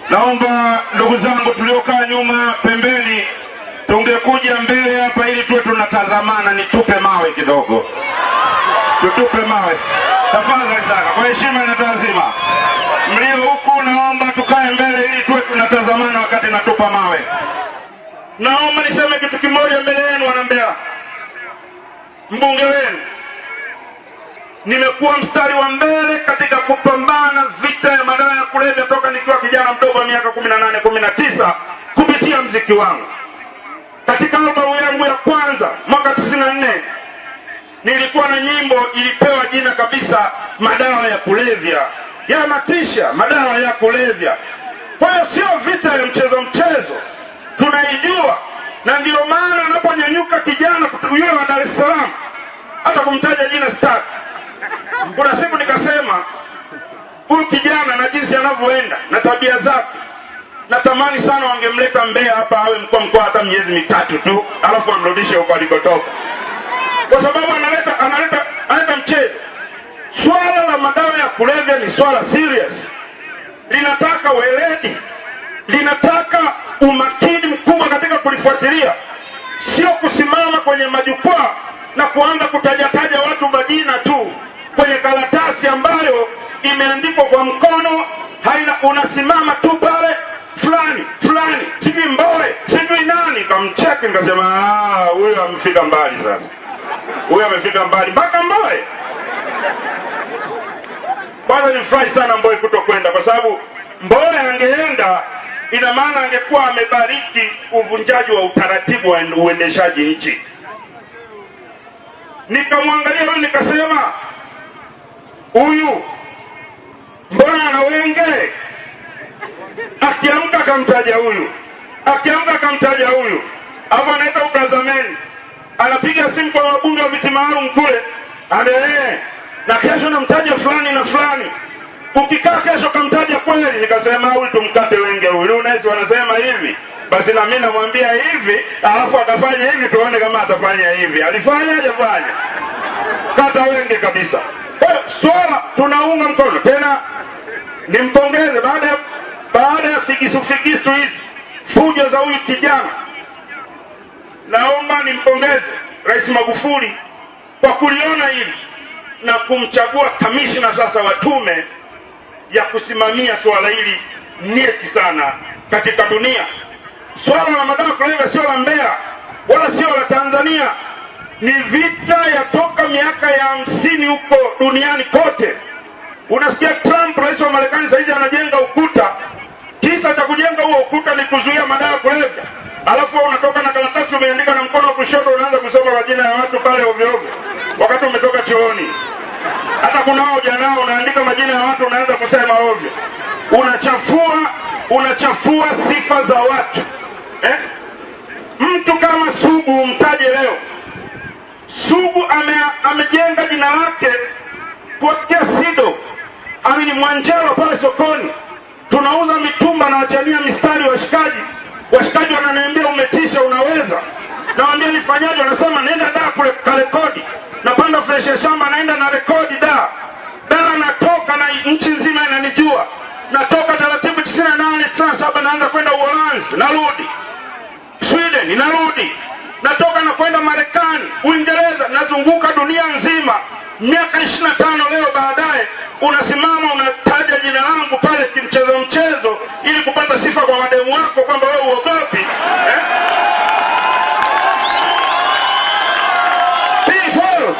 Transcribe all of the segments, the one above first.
Naomba ndugu zangu tuliokaa nyuma pembeni, tungekuja mbele hapa ili tuwe tunatazamana, nitupe mawe kidogo, tutupe mawe tafadhali sana, kwa heshima na taazima. Mlio huku, naomba tukae mbele ili tuwe tunatazamana wakati natupa mawe. Naomba niseme kitu kimoja mbele yenu, wanambea, mbunge wenu nimekuwa mstari wa mbele katika kupambana vita ya madawa ya kulevya toka nikiwa kijana mdogo wa miaka 18 19 kupitia mziki wangu. Katika albamu yangu ya kwanza mwaka 94 nilikuwa na nyimbo ilipewa jina kabisa madawa ya kulevya, yanatisha madawa ya kulevya. Kwa hiyo sio vita ya mchezo mchezo, tunaijua, na ndio maana anaponyanyuka kijana yule wa Dar es Salaam, hata kumtaja jina sitaki kuna siku nikasema huyu kijana na jinsi anavyoenda na tabia zake, natamani sana wangemleta Mbeya hapa awe mkoa mkoa hata miezi mitatu tu, alafu amrudishe huko alikotoka, kwa sababu analeta analeta analeta mchezo. Swala la madawa ya kulevya ni swala serious, linataka weledi, linataka umakini mkubwa katika kulifuatilia, sio kusimama kwenye majukwaa na kuanza kutajataja watu majina tu kwenye karatasi ambayo imeandikwa kwa mkono, haina unasimama tu pale fulani fulani, sijui Mbowe, sijui nani. Kamcheki nikasema, "Ah, huyo amefika mbali sasa, huyo amefika mbali mpaka Mbowe. Kwanza nifurahi sana Mbowe kutokwenda, kwa sababu Mbowe angeenda, ina maana angekuwa amebariki uvunjaji wa utaratibu wa uendeshaji nchi. Nikamwangalia huyu nikasema, huyu mbona ana wenge? Akiamka akamtaja huyu, akiamka akamtaja huyu, alafu anaita ukazameni, anapiga simu kwa wabunge wa viti maalum kule, anae na kesho namtaja fulani na fulani. Ukikaa kesho kamtaja kweli, nikasema huyu tumkate wenge huyu. Unaweza wanasema hivi, basi na mimi namwambia hivi, alafu atafanya hivi, tuone kama atafanya hivi. Alifanya hajafanya? Kata wenge kabisa. Kwa hiyo swala tunaunga mkono tena, nimpongeze baada ya baada ya figisu figisu hizi fujo za huyu kijana, naomba nimpongeze Rais Magufuli kwa kuliona hili na kumchagua kamishna sasa wa tume ya kusimamia swala hili nyeti sana katika dunia. Swala la madawa kulevya sio la Mbeya wala sio la Tanzania, ni vita ya toka miaka ya hamsini huko duniani kote. Unasikia Trump, rais wa Marekani, saizi anajenga ukuta. Kisa cha kujenga huo ukuta ni kuzuia madawa kulevya, alafu wewe unatoka na karatasi umeandika na mkono wa kushoto, unaanza kusoma majina ya watu pale ovyo ovyo, wakati umetoka chooni. Hata kunao janao unaandika majina ya watu, unaanza kusema ovyo, unachafua unachafua sifa za watu eh? Mtu kama Sugu umtaje leo. Sugu ame, amejenga jina lake kuwakia Sido amini Mwanjelo pale sokoni, tunauza mitumba na wachania mistari washikaji. Washikaji wananiambia umetisha, unaweza. Nawambia nifanyaje? Wanasema nenda da kule karekodi, napanda fresh ya shamba, naenda na rekodi da da, natoka na nchi nzima inanijua, natoka taratibu 98 97 naanza kwenda Uholanzi, narudi Sweden, narudi natoka na kwenda Marekani, Uingereza, nazunguka dunia nzima. Miaka 25 leo baadaye, unasimama unataja jina langu pale kimchezo mchezo, ili kupata sifa kwa mademu wako kwamba wewe uogopi eh? People.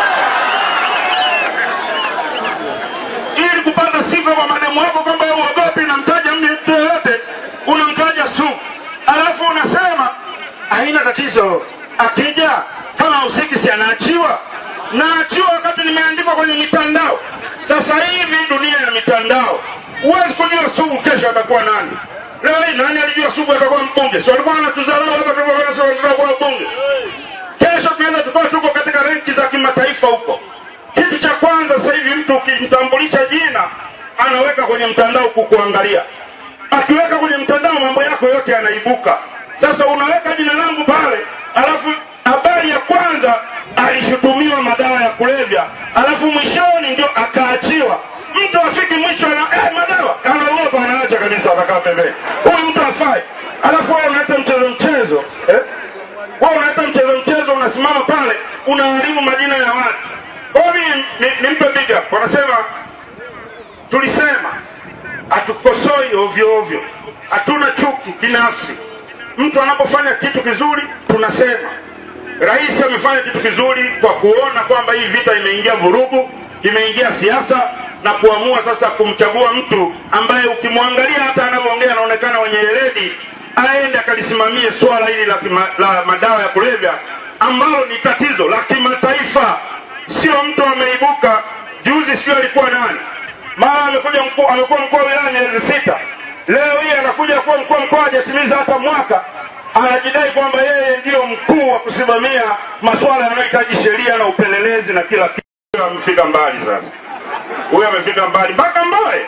ili kupata sifa kwa mademu wako kwamba wewe uogopi, namtaja mtu yoyote, unamtaja Sugu, alafu unasema haina tatizo, akija kama usiki si anaachiwa, naachiwa wakati nimeandikwa kwenye mitandao. Sasa hivi dunia ya mitandao, huwezi kujua Sugu kesho atakuwa nani. Leo hii nani alijua Sugu atakuwa mbunge? Si walikuwa wanatudharau hapa tulivyokuwa sasa atakuwa mbunge. Kesho tunaweza tukawa tuko katika renki za kimataifa huko. Kitu cha kwanza sasa hivi mtu ukimtambulisha jina anaweka kwenye mtandao kukuangalia. Akiweka kwenye mtandao mambo yako yote yanaibuka. Sasa unaweka jina langu pale, alafu habari ya kwanza alishutumiwa madawa ya kulevya, alafu mwishoni ndio akaachiwa. Mtu afiki mwisho na eh, madawa anaogopa, anaacha kabisa, watakaa pembeni. Huyu mtu afai, alafu wewe unaleta mchezo mchezo eh? Wewe unaleta mchezo mchezo, unasimama pale unaharibu majina ya watu. Kwa hiyo mimi ni- nimpe big up. Wanasema tulisema hatukosoi ovyo ovyo, hatuna chuki binafsi. Mtu anapofanya kitu kizuri tunasema rais amefanya kitu kizuri kwa kuona kwamba hii vita imeingia vurugu, imeingia siasa na kuamua sasa kumchagua mtu ambaye ukimwangalia hata anavyoongea anaonekana wenye weledi, aende akalisimamie swala hili la, kima, la madawa ya kulevya ambalo ni tatizo la kimataifa, sio mtu ameibuka juzi, sio alikuwa nani, mara amekuja mkuu, amekuwa mkuu wa wilaya miezi sita, leo hii anakuja kuwa mkuu wa mkoa hajatimiza hata mwaka anajidai kwamba yeye ndiyo mkuu wa kusimamia masuala yanayohitaji sheria na upelelezi na kila kitu. Huyo Amefika mbali sasa, huyo amefika mbali mpaka Mboe.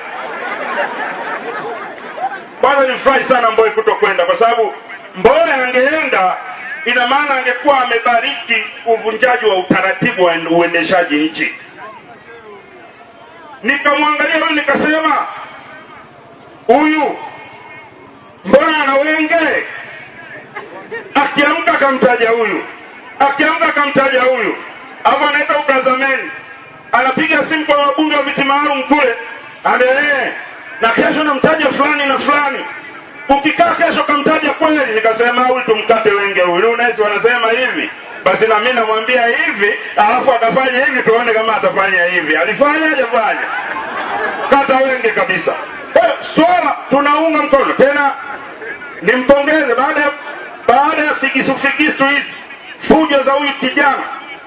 Kwanza nimfurahi sana Mboe kutokwenda, kwa sababu Mboe angeenda, ina maana angekuwa amebariki uvunjaji wa utaratibu wa uendeshaji nchi. Nikamwangalia huyu nikasema, huyu mbona ana wenge akiamka akamtaja huyu, akiamka akamtaja huyu, alafu anaita ukazameni, anapiga simu kwa wabunge wa viti maalum kule, amelee na kesho namtaja fulani na fulani. Ukikaa kesho kamtaja kweli, nikasema huyu tumkate wenge huyu. Unaweza wanasema hivi, basi na mimi namwambia hivi, alafu atafanya hivi, tuone kama atafanya hivi. Alifanya hajafanya? Kata wenge kabisa. Kwa hiyo swala tunaunga mkono tena nimpongeze baada ya baada ya figisu figisu hizi fujo za huyu kijana,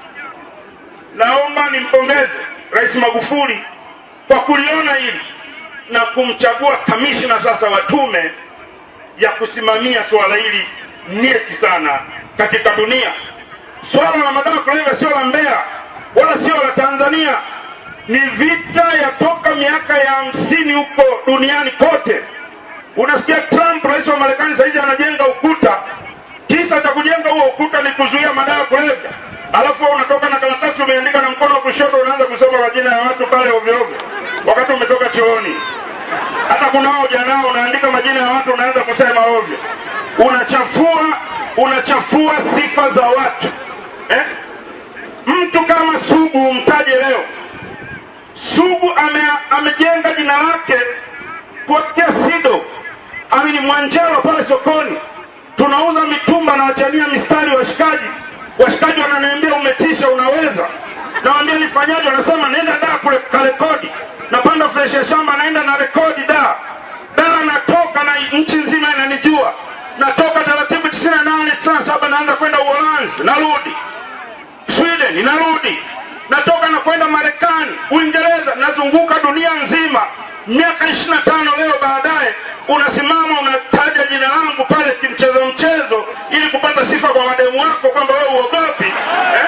naomba nimpongeze Rais Magufuli kwa kuliona hili na kumchagua kamishna sasa wa tume ya kusimamia swala hili nyeti sana katika dunia. Swala la madawa ya kulevya sio la Mbeya wala sio la Tanzania, ni vita ya toka miaka ya hamsini huko duniani kote. Unasikia Trump, rais wa Marekani, saizi anajenga ukuta. Kisa cha kujenga huo ukuta ni kuzuia madawa ya kulevya, alafu wewe unatoka na karatasi umeandika na mkono wa kushoto, unaanza kusoma majina ya watu pale ovyo ovyo, wakati umetoka chooni. Hata kunao janao unaandika majina ya watu, unaanza kusema ovyo, unachafua unachafua sifa za watu eh? Mtu kama Sugu umtaje leo. Sugu ame, amejenga jina lake kuwakia SIDO amini Mwanjelo pale sokoni, tunauza mitumba na wachania mistari washikaji. Washikaji wananiambia umetisha, unaweza. Nawambia nifanyaje? Wanasema nenda da kule karekodi, napanda fresh ya shamba, naenda na rekodi da da, natoka na nchi nzima inanijua, natoka taratibu 98 97 naanza kwenda Uholanzi, narudi Sweden, narudi natoka na kwenda Marekani, Uingereza, nazunguka dunia nzima. Miaka 25 leo baadaye unasimama unataja jina langu pale kimchezo mchezo, ili kupata sifa kwa mademu wako kwamba wewe uogopi eh?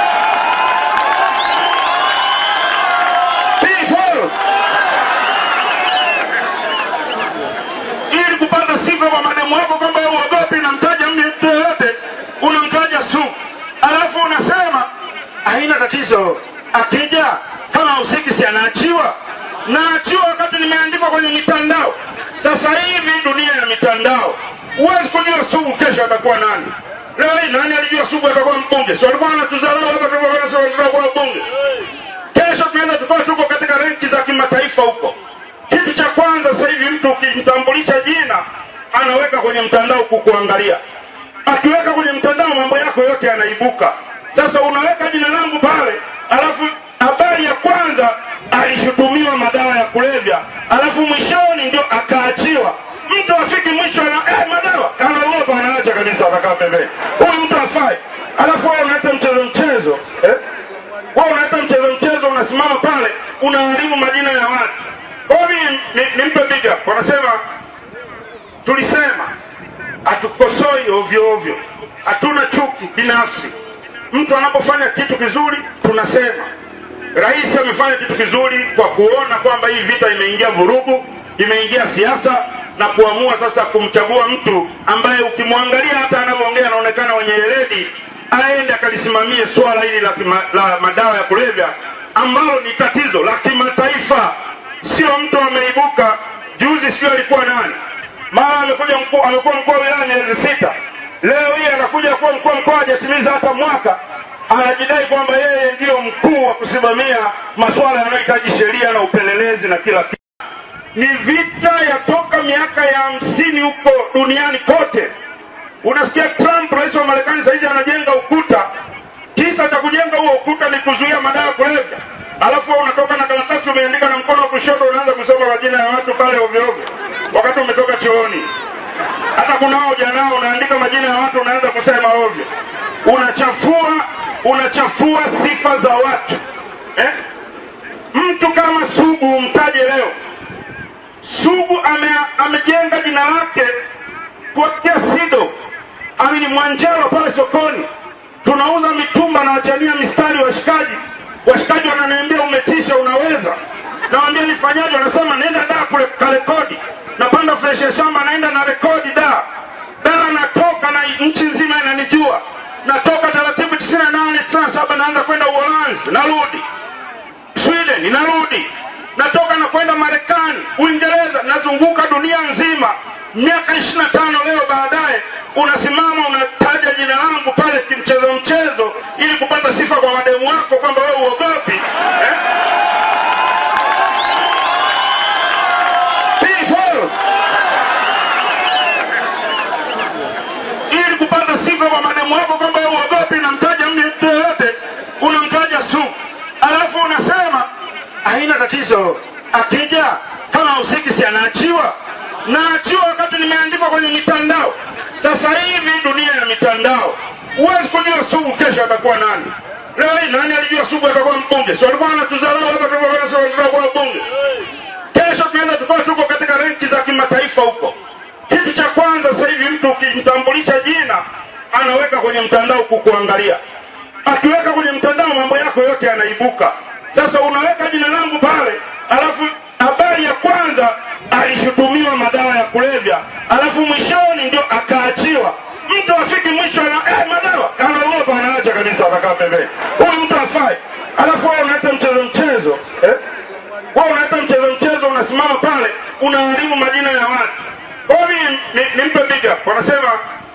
People! ili kupata sifa kwa mademu wako kwamba wewe uogopi, namtaja mtu yoyote, unamtaja Sugu, alafu unasema haina tatizo, akija kama usiki si anaachiwa naachiwa wakati nimeandikwa kwenye mitandao. Sasa hivi dunia ya mitandao, huwezi kujua Sugu kesho atakuwa nani. Leo hii nani alijua Sugu atakuwa mbunge? Si walikuwa wanatudharau hapa tulivyokuwa tunasema tutakuwa mbunge. Kesho tunaweza tukawa tuko katika renki za kimataifa huko. Kitu cha kwanza sasa hivi mtu ukimtambulisha jina anaweka kwenye mtandao kukuangalia. Akiweka kwenye mtandao mambo yako yote yanaibuka. Sasa unaweka jina langu pale, alafu habari ya kwanza alishutumiwa madawa ya kulevya, alafu mwishoni ndio akaachiwa. Mtu afiki mwisho na eh, madawa anaogopa, anaacha kabisa, atakaa pembeni. Huyu mtu afai, alafu wewe unaleta mchezo mchezo eh? Wewe unaleta mchezo mchezo, unasimama pale unaharibu majina ya watu. Kwa hiyo mimi ni- nimpe big up. Wanasema tulisema hatukosoi ovyo ovyo, hatuna chuki binafsi. Mtu anapofanya kitu kizuri tunasema rais amefanya kitu kizuri kwa kuona kwamba hii vita imeingia vurugu, imeingia siasa na kuamua sasa kumchagua mtu ambaye ukimwangalia hata anavyoongea anaonekana wenye weledi, aende akalisimamie swala hili la, kima, la madawa ya kulevya ambalo ni tatizo la kimataifa, sio mtu ameibuka juzi sijui alikuwa nani, mara amekuja mkuu, amekuwa mkuu wa wilaya miezi sita, leo hii anakuja kuwa mkuu wa mkoa hajatimiza hata mwaka, anajidai kwamba yeye ndiyo mkuu wa kusimamia masuala yanayohitaji sheria na upelelezi na kila kitu. Ni vita ya toka miaka ya hamsini huko duniani kote. Unasikia Trump, rais wa Marekani, saizi anajenga ukuta. Kisa cha kujenga huo ukuta ni kuzuia madawa ya kulevya, alafu wewe unatoka na karatasi umeandika na mkono wa kushoto, unaanza kusoma majina ya watu pale ovyo ovyo, wakati umetoka chooni. Hata kunao janao unaandika majina ya watu, unaanza kusema ovyo, unachafua unachafua sifa za watu eh? Mtu kama Sugu umtaje leo. Sugu ame, amejenga jina lake kuwakia SIDO amini Mwanjelo pale sokoni, tunauza mitumba na wachania mistari washikaji. Washikaji wananiambia umetisha, unaweza. Nawambia nifanyaje? Wanasema nenda da kule karekodi, napanda fresh ya shamba, naenda na rekodi da da, natoka na nchi nzima inanijua, natoka taratibu 98 97, naanza kwenda Uholanzi, narudi Sweden, narudi natoka na kwenda Marekani, Uingereza, nazunguka dunia nzima. Miaka 25 leo baadaye unasimama unataja jina langu pale kimchezo mchezo, ili kupata sifa kwa mademu wako kwamba wewe uogopi eh? People! ili kupata sifa kwa mademu wako kwamba wewe uogopi, namtaja mtu yoyote, unamtaja Sugu, alafu unasema haina tatizo, akija kama usiki si anaachiwa naachiwa wakati nimeandikwa kwenye mitandao. Sasa hivi dunia ya mitandao, huwezi kujua Sugu kesho atakuwa nani. Leo hii nani alijua Sugu atakuwa mbunge? Si walikuwa wanatudharau hapa tulivyokuwa tunasema tutakuwa bunge. Kesho tunaweza tukawa tuko katika renki za kimataifa huko. Kitu cha kwanza sasa hivi mtu ukimtambulisha jina anaweka kwenye mtandao kukuangalia. Akiweka kwenye mtandao mambo yako yote yanaibuka. Sasa unaweka jina langu pale, alafu habari ya kwanza alishutumiwa madawa ya kulevya, alafu mwishoni ndio akaachiwa. Mtu afiki mwisho na eh, madawa anaogopa, anaacha kabisa, anakaa pembeni. Huyu mtu afai, alafu wewe unaita mchezo mchezo eh? Wewe unaita mchezo mchezo, unasimama pale unaharibu majina ya watu. Kwa hiyo mimi ni- nimpe big up. Wanasema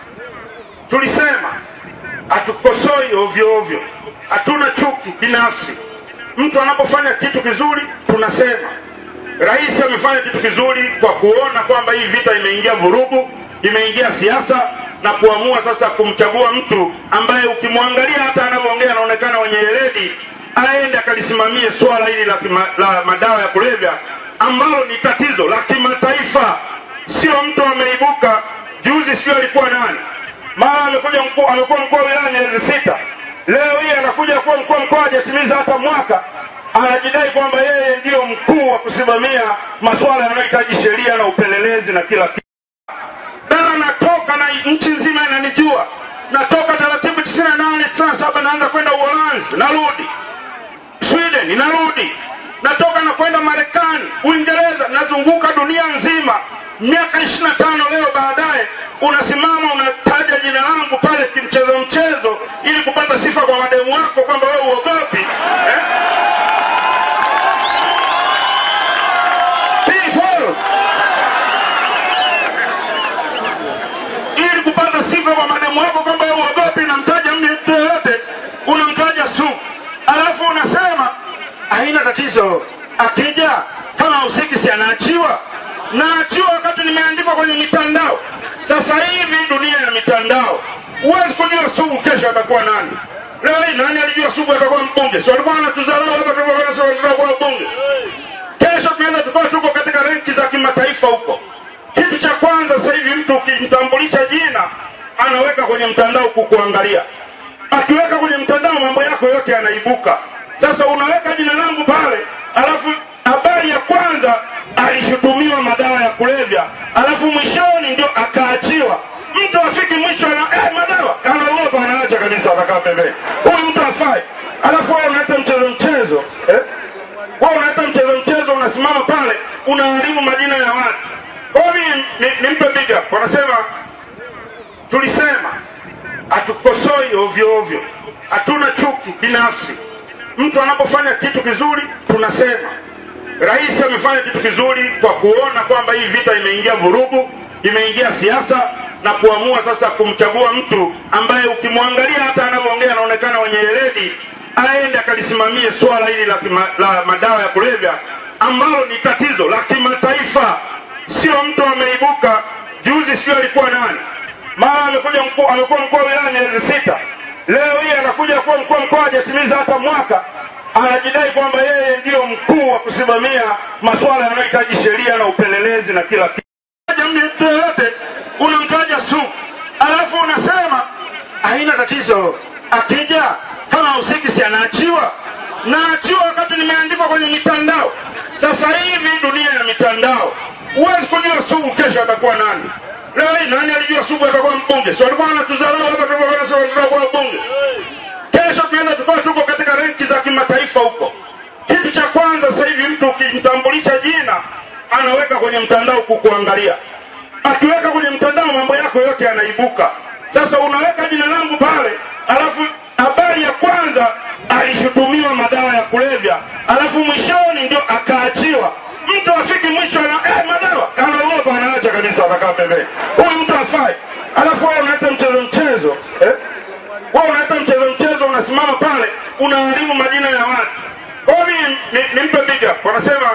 tulisema hatukosoi ovyo ovyo, hatuna chuki binafsi. Mtu anapofanya kitu kizuri tunasema rais amefanya kitu kizuri kwa kuona kwamba hii vita imeingia vurugu, imeingia siasa na kuamua sasa kumchagua mtu ambaye ukimwangalia hata anavyoongea anaonekana wenye weledi, aende akalisimamie swala hili la, kima- la madawa ya kulevya ambalo ni tatizo la kimataifa, sio mtu ameibuka juzi, sijui alikuwa nani, mara amekuja mkuu, amekuwa mkuu wa wilaya miezi sita, leo hii anakuja kuwa mkuu wa mkoa hajatimiza hata mwaka anajidai kwamba yeye ndiyo mkuu wa kusimamia masuala yanayohitaji sheria na upelelezi na kila kitu. Dara natoka na nchi nzima inanijua, natoka taratibu 98 97, naanza kwenda Uholanzi, narudi Sweden, narudi natoka na kwenda Marekani, Uingereza, nazunguka dunia nzima. Miaka 25 leo baadaye unasimama unataja jina langu pale kimchezo mchezo, ili kupata sifa kwa mademu wako kwamba wewe uogopi eh? People! ili kupata sifa kwa mademu wako kwamba wewe uogopi, namtaja mtu yoyote, unamtaja Sugu, alafu unasema haina tatizo, akija kama usiki si anaachiwa. Naachiwa wakati nimeandikwa kwenye mitandao. Sasa hivi dunia ya mitandao, huwezi kujua Sugu kesho atakuwa nani. Leo hii nani alijua Sugu atakuwa mbunge? Si walikuwa wanatudharau hapa tulivyokuwa tunasema tutakuwa bunge. Kesho tunaweza tukawa tuko katika renki za kimataifa huko. Kitu cha kwanza sasa hivi mtu ukimtambulisha jina anaweka kwenye mtandao kukuangalia. Akiweka kwenye mtandao mambo yako yote yanaibuka. Sasa unaweka jina langu pale, alafu habari ya kwanza alishutumiwa madawa ya kulevya, alafu mwishoni ndio akaachiwa. Mtu afiki mwisho na eh, madawa anaogopa, anaacha kabisa, anakaa pembeni. Huyu mtu afai, alafu wewe unaita mchezo mchezo eh? Wewe unaita mchezo mchezo, unasimama pale unaharibu majina ya watu. Kwa hiyo mimi ni- nimpe big up. Wanasema tulisema hatukosoi ovyo ovyo, hatuna chuki binafsi. Mtu anapofanya kitu kizuri tunasema Rais amefanya kitu kizuri kwa kuona kwamba hii vita imeingia vurugu, imeingia siasa na kuamua sasa kumchagua mtu ambaye ukimwangalia hata anavyoongea anaonekana wenye weledi, aende akalisimamie swala hili la, kima, la madawa ya kulevya ambalo ni tatizo la kimataifa, sio mtu ameibuka juzi, sio alikuwa nani, mara amekuja mkuu, amekuwa mkuu wa wilaya miezi sita, leo hii anakuja kuwa mkuu wa mkoa hajatimiza hata mwaka anajidai kwamba yeye ndiyo mkuu wa kusimamia masuala yanayohitaji sheria na upelelezi na kila kitu. Mtu yoyote unamtaja Sugu alafu unasema haina tatizo, akija kama usiki si anaachiwa, naachiwa wakati nimeandikwa kwenye mitandao. Sasa hivi dunia ya mitandao, huwezi kujua Sugu kesho atakuwa nani. Leo hii nani alijua Sugu atakuwa mbunge? Si walikuwa wanatudharau hapa tulivyokuwa nasema tutakuwa mbunge kesho tunaweza tukawa tuko katika renki za kimataifa huko. Kitu cha kwanza sasa hivi mtu ukimtambulisha jina anaweka kwenye mtandao kukuangalia, akiweka kwenye mtandao mambo yako yote yanaibuka. Sasa unaweka jina langu pale, alafu habari ya kwanza alishutumiwa madawa ya kulevya, alafu mwishoni ndio akaachiwa. Mtu afiki mwisho ana eh, madawa anaogopa, anaacha kabisa, anakaa pembeni. Huyu mtu afai, alafu wewe unaleta mchezo mchezo eh? wewe unaleta mchezo mchezo, unasimama pale unaharibu majina ya watu. Kwa hiyo mimi ni- nimpe big up. Wanasema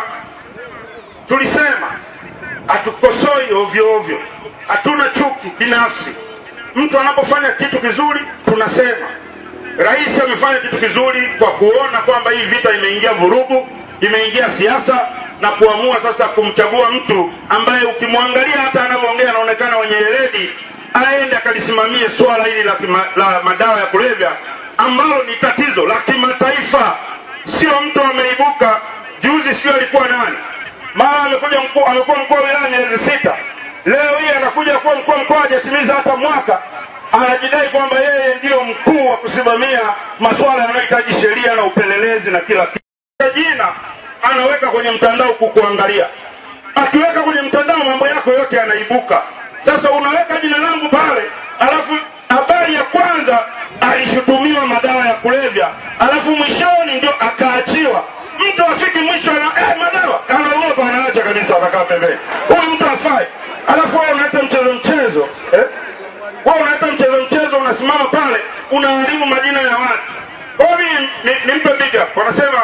tulisema hatukosoi ovyo ovyo, hatuna chuki binafsi. Mtu anapofanya kitu kizuri tunasema rais amefanya kitu kizuri kwa kuona kwamba hii vita imeingia vurugu, imeingia siasa na kuamua sasa kumchagua mtu ambaye ukimwangalia hata anavyoongea anaonekana wenye weledi, aende akalisimamie swala hili la, kima, la madawa ya kulevya ambalo ni tatizo la kimataifa, sio mtu ameibuka juzi, sio alikuwa nani, mara amekuja mkuu, amekuwa mkuu wa wilaya miezi sita, leo hii anakuja kuwa mkuu wa mkoa hajatimiza hata mwaka anajidai kwamba yeye ndiyo mkuu wa kusimamia masuala yanayohitaji sheria na upelelezi na kila kitu. Jina anaweka kwenye mtandao kukuangalia, akiweka kwenye mtandao mambo yako yote yanaibuka. Sasa unaweka jina langu pale, alafu habari ya kwanza alishutumiwa madawa ya kulevya, alafu mwishoni ndio akaachiwa. Mtu afiki mwisho ana eh, madawa anaogopa, anaacha kabisa, anakaa pembeni. Huyu mtu afai, alafu wewe unaleta mchezo mchezo eh? wewe unaleta mchezo mchezo, unasimama pale unaharibu majina ya watu. Kwa hiyo mimi ni- nimpe big up. Wanasema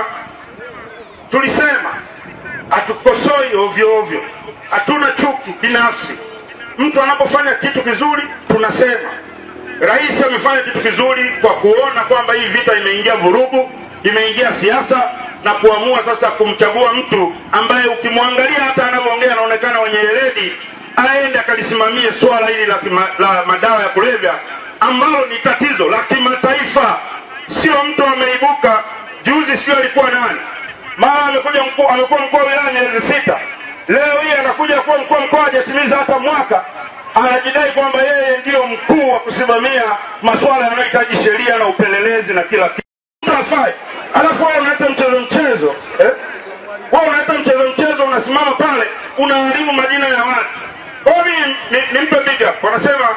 tulisema hatukosoi ovyo ovyo, hatuna chuki binafsi. Mtu anapofanya kitu kizuri tunasema rais amefanya kitu kizuri kwa kuona kwamba hii vita imeingia vurugu, imeingia siasa na kuamua sasa kumchagua mtu ambaye ukimwangalia hata anavyoongea anaonekana wenye weledi, aende akalisimamie swala hili la, kima, la madawa ya kulevya ambalo ni tatizo la kimataifa, sio mtu ameibuka juzi, sio alikuwa nani, mara amekuja mkuu, amekuwa mkuu wa wilaya miezi sita, leo hii anakuja kuwa mkuu wa mkoa hajatimiza hata mwaka anajidai kwamba yeye ndiyo mkuu wa kusimamia masuala yanayohitaji sheria na upelelezi na kila kitu. Mtu afai, alafu wewe unaleta mchezo mchezo eh? wewe unaleta mchezo mchezo, unasimama pale unaharibu majina ya watu. Kwa hiyo mimi ni- nimpe big up. Wanasema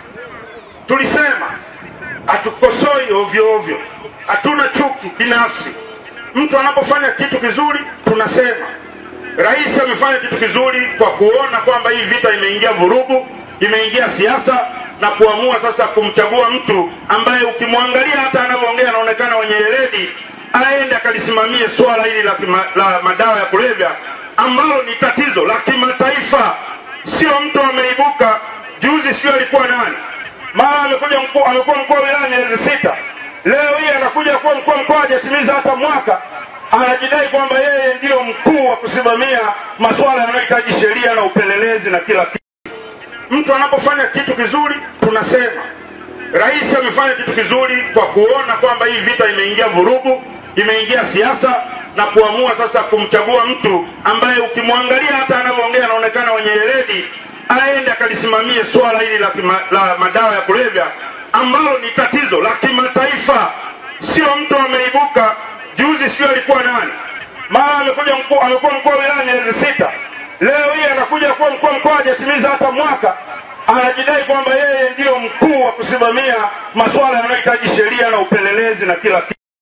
tulisema hatukosoi ovyo ovyo, hatuna chuki binafsi. Mtu anapofanya kitu kizuri tunasema rais amefanya kitu kizuri kwa kuona kwamba hii vita imeingia vurugu, imeingia siasa na kuamua sasa kumchagua mtu ambaye ukimwangalia hata anavyoongea anaonekana wenye weledi, aende akalisimamie swala hili la, kima, la madawa ya kulevya ambalo ni tatizo la kimataifa, sio mtu ameibuka juzi, sio alikuwa nani, mara amekuja mkuu, amekuwa mkuu wa wilaya miezi sita, leo hii anakuja kuwa mkuu wa mkoa hajatimiza hata mwaka anajidai kwamba yeye ndiyo mkuu wa kusimamia masuala yanayohitaji sheria na upelelezi na kila kitu. Mtu anapofanya kitu kizuri tunasema rais amefanya kitu kizuri kwa kuona kwamba hii vita imeingia vurugu, imeingia siasa na kuamua sasa kumchagua mtu ambaye ukimwangalia hata anavyoongea anaonekana wenye weledi, aende akalisimamie swala hili la, kima, la madawa ya kulevya ambalo ni tatizo la kimataifa, sio mtu ameibuka juzi, sio alikuwa nani, mara amekuja mkuu, amekuwa mkuu wa wilaya miezi sita, leo hii anakuja kuwa mkuu wa mkoa hajatimiza hata mwaka anajidai kwamba yeye ndiyo mkuu wa kusimamia masuala yanayohitaji sheria na upelelezi na kila kitu.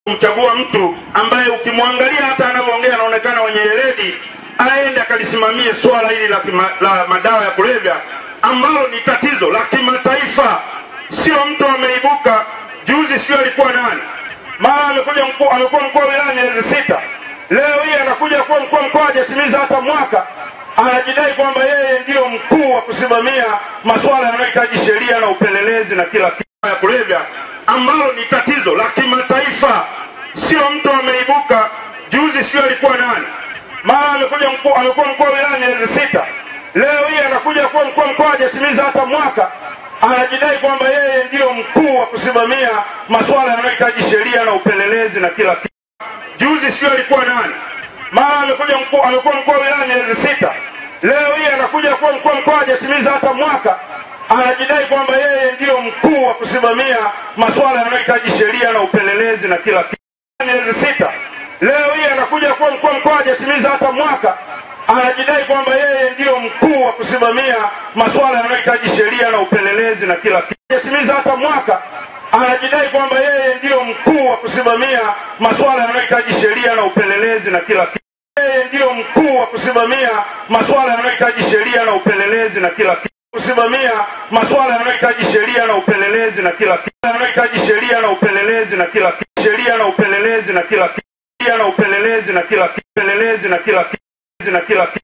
kumchagua mtu ambaye ukimwangalia hata anavyoongea anaonekana wenye weledi, aende akalisimamie swala hili la, kima, la madawa ya kulevya ambalo ni tatizo la kimataifa, sio mtu ameibuka juzi, sio alikuwa nani, mara amekuja mkuu, amekuwa mkuu wa wilaya miezi sita, leo hii anakuja kuwa mkuu wa mkoa hajatimiza hata mwaka, anajidai kwamba yeye ndiyo mkuu wa kusimamia masuala yanayohitaji sheria na upelelezi na kila kitu ya kulevya ambalo ni tatizo la kimataifa, sio mtu ameibuka juzi, sio alikuwa nani, mara amekuja mkuu, amekuwa mkuu wa wilaya miezi sita, leo hii anakuja kuwa mkuu wa mkoa hajatimiza hata mwaka, anajidai kwamba yeye ndiyo mkuu wa kusimamia masuala yanayohitaji sheria na upelelezi na kila kitu. Juzi sio alikuwa nani, mara amekuja mkuu, amekuwa mkuu wa wilaya miezi sita, leo hii anakuja kuwa mkuu wa mkoa hajatimiza hata mwaka, anajidai kwamba yeye ndiyo mkuu wa kusimamia masuala yanayohitaji sheria na upelelezi na kila kitu. Miezi sita, leo hii anakuja kuwa mkuu wa mkoa hajatimiza hata mwaka, anajidai kwamba yeye ndiyo mkuu wa kusimamia masuala yanayohitaji sheria na upelelezi na kila kitu. Hajatimiza hata mwaka, anajidai kwamba yeye ndiyo mkuu wa kusimamia masuala yanayohitaji sheria na upelelezi na kila kitu. Yeye ndiyo mkuu wa kusimamia masuala yanayohitaji sheria na upelelezi na kila kitu kusimamia masuala yanayohitaji sheria na upelelezi na kila kitu yanayohitaji sheria na upelelezi na kila kitu sheria na upelelezi na kila kitu sheria na upelelezi na kila kitu upelelezi na kila kitu na kila kitu